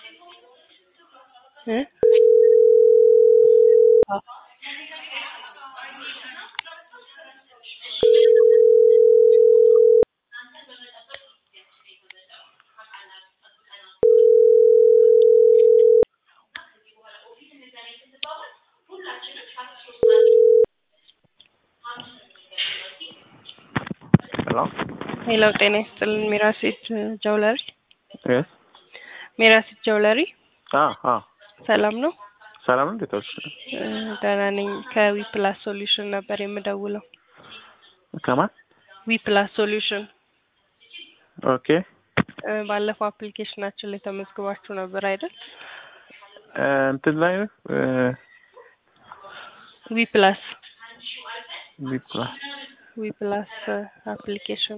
እ አዎ ሄሎ ሄሎ ጤና ይስጥልን ሚራሴት ጀውለሪ የስ ሚራሴት ጀውለሪ አ አ ሰላም ነው? ሰላም ነው። እንዴት ዋልሽ? እ ደህና ነኝ። ከዊ ፕላስ ሶሉሽን ነበር የምደውለው። ከማን? ዊ ፕላስ ሶሉሽን ኦኬ እ ባለፈው አፕሊኬሽናችን ላይ ተመዝግባችሁ ነበር አይደል? እ እንትን ላይ እ ዊ ፕላስ ቢፕላ ዊ ፕላስ አፕሊኬሽን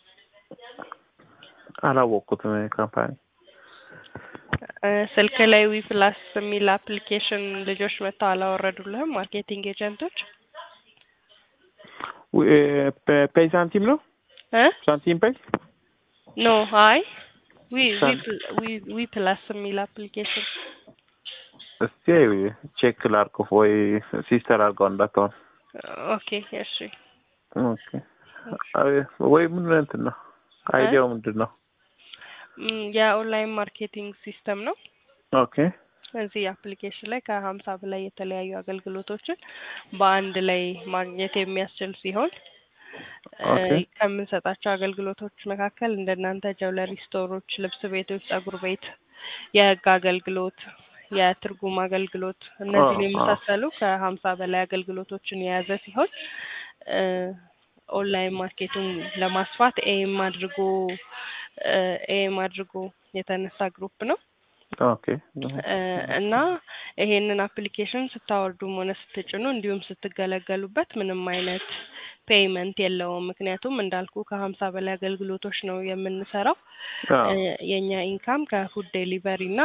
አላወቅኩትም ካምፓኒ እ ስልክ ላይ ዊ ፕላስ የሚል አፕሊኬሽን ልጆች መጥተው አላወረዱልህም? ማርኬቲንግ ኤጀንቶች ፔይ ሳንቲም ነው እ ሳንቲም ፔይ ኖ አይ ዊ ዊ ሳን- ፕ- ዊ ዊ ፕላስ የሚል አፕሊኬሽን እስቲ ቼክ ላድርገው ወይ ሲስተር አድርገው እንዳትሆን ኦኬ እሺ ኦኬ አይ፣ ወይ ምን እንትን ነው አይዲያው ምንድን ነው? ም፣ የኦንላይን ማርኬቲንግ ሲስተም ነው። ኦኬ እዚህ አፕሊኬሽን ላይ ከሀምሳ በላይ የተለያዩ አገልግሎቶችን በአንድ ላይ ማግኘት የሚያስችል ሲሆን እ፣ ኦኬ። ከምንሰጣቸው አገልግሎቶች መካከል እንደናንተ ጀውለሪ ስቶሮች፣ ልብስ ቤቶች፣ ጸጉር ቤት፣ የህግ አገልግሎት፣ የትርጉም አገልግሎት እነዚህን አ- አ። የመሳሰሉ ከሀምሳ በላይ አገልግሎቶችን የያዘ ሲሆን እ፣ ኦንላይን ማርኬቱን ለማስፋት ኤም አድርጎ እ፣ ኤም አድርጎ የተነሳ ግሩፕ ነው። ኦኬ እ፣ እና ይሄንን አፕሊኬሽን ስታወርዱም ሆነ ስትጭኑ እንዲሁም ስትገለገሉበት ምንም አይነት ፔይመንት የለውም። ምክንያቱም እንዳልኩ ከሀምሳ በላይ አገልግሎቶች ነው የምንሰራው። አዎ። እ፣ የእኛ ኢንካም ከፉድ ዴሊቨሪ እና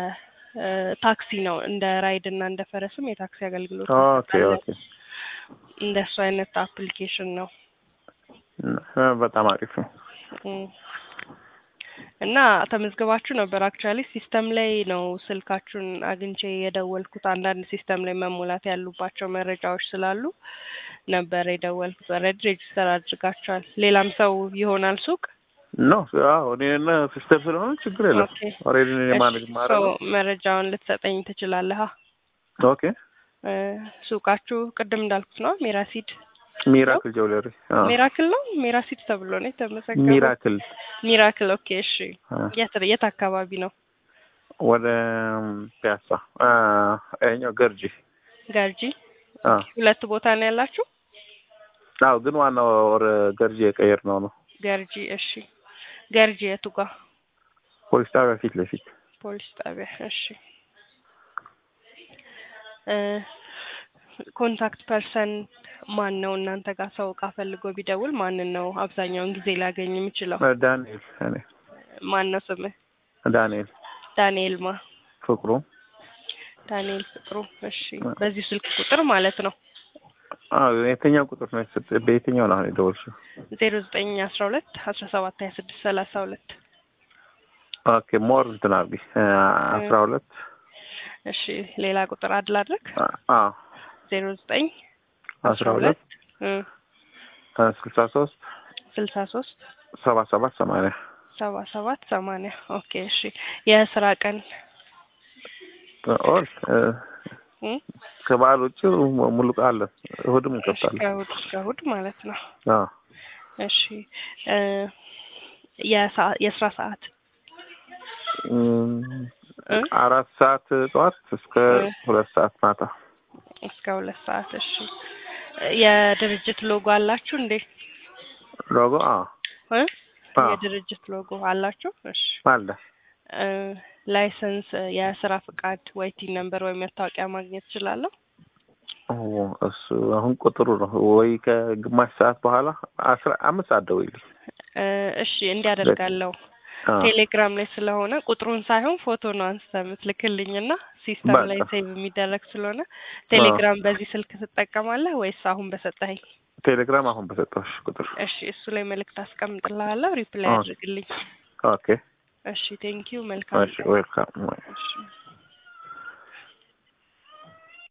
ከታክሲ ነው። እንደ ራይድ እና እንደ ፈረስም የታክሲ አገልግሎት ኦኬ እንሰጣለን። ኦኬ እንደሱ አይነት አፕሊኬሽን ነው። እ፣ በጣም አሪፍ ነው። እም። እና ተመዝግባችሁ ነበር። አክቹዋሊ ሲስተም ላይ ነው ስልካችሁን አግኝቼ የደወልኩት። አንዳንድ ሲስተም ላይ መሙላት ያሉባቸው መረጃዎች ስላሉ ነበር የደወልኩት። ኦልሬዲ ሬጅስተር አድርጋችኋል። ሌላም ሰው ይሆናል ሱቅ ኖ አዎ እኔና ሲስተር ስለሆነ ችግር የለም። ኦኬ። ኦልሬዲ እኔ ማኔጅ እሺ፣ ማድረግ ሶ መረጃውን ልትሰጠኝ ትችላለህ? ኦኬ እ፣ ሱቃችሁ ቅድም እንዳልኩት ነው ሜራሲድ ሚራክል ጀውለሪ አዎ ሚራክል ነው ሜራሲድ ተብሎ ነው የተመዘገበው። ሚራክል ሚራክል ኦኬ። እሺ፣ አ፣ የት የት አካባቢ ነው? ወደ ፒያሳ አ፣ ይኸኛው ገርጂ ገርጂ አ፣ ሁለት ቦታ ነው ያላችሁ? አዎ ግን ዋናው ወደ ገርጂ የቀየር ነው ነው ገርጂ እሺ። ገርጂ የቱ ጋር? ፖሊስ ጣቢያ ፊት ለፊት ፖሊስ ጣቢያ እሺ። እ፣ ኮንታክት ፐርሰን ማን ነው እናንተ ጋር ሰው እቃ ፈልጎ ቢደውል ማንን ነው አብዛኛውን ጊዜ ሊያገኝ የሚችለው? እ፣ ዳንኤል እኔ ማን ነው ስምህ? ዳንኤል ዳንኤል ማ? ፍቅሩ ዳንኤል ፍቅሩ። እሺ በዚህ ስልክ ቁጥር ማለት ነው አዎ የትኛው ቁጥር ነው የተሰጠ? በየትኛው ነው አሁን የደወልሽው? ዜሮ ዘጠኝ አስራ ሁለት አስራ ሰባት ሀያ ስድስት ሰላሳ ሁለት ኦኬ ሞር እንትን አድርጊ እ፣ አስራ ሁለት እሺ ሌላ ቁጥር አድል አድርግ አ- አዎ ዜሮ ዘጠኝ አስራ ሁለት እ፣ ስልሳ ሶስት ስልሳ ሶስት ሰባ ሰባት ሰማንያ ሰባ ሰባት ሰማንያ ኦኬ እሺ የስራ ቀን ኦል እ፣ እ? ከበዓል ውጭ ሙሉ ቀን አለ። እሑድም እሺ እንከፍታለን። ከእሑድ እስከ እሑድ ማለት ነው አዎ እሺ እ፣ የሰዓ- የስራ ሰዓት እም፣ እ? አራት ሰዓት ጠዋት እስከ እ። ሁለት ሰዓት ማታ። እስከ ሁለት ሰዓት እሺ የድርጅት ሎጎ አላችሁ እንዴ ሎጎ አዎ እ? አዎ የድርጅት ሎጎ አላችሁ እሺ አለ። እ፣ ላይሰንስ የስራ ፍቃድ ወይ ቲን ነምበር ወይ መታወቂያ ማግኘት እችላለሁ ኦ፣ እሱ አሁን ቁጥሩ ነው ወይ ከግማሽ ሰዓት በኋላ አስራ አምስት ሰዓት ደውይልኝ። እ፣ እሺ እንዲያደርጋለሁ አዎ ቴሌግራም ላይ ስለሆነ ቁጥሩን ሳይሆን ፎቶ ነው አንስተህ የምትልክልኝ እና ሲስተም ላይ በቃ። ሴቭ የሚደረግ ስለሆነ ቴሌግራም በዚህ ስልክ ትጠቀማለህ ወይስ አሁን በሰጠኸኝ? ቴሌግራም አሁን በሰጠሁሽ ቁጥር። እሺ እሱ ላይ መልእክት አስቀምጥልሃለሁ፣ ሪፕላይ አዎ። አድርግልኝ። ኦኬ እሺ ቴንኪው መልካም እሺ ዌልካም እሺ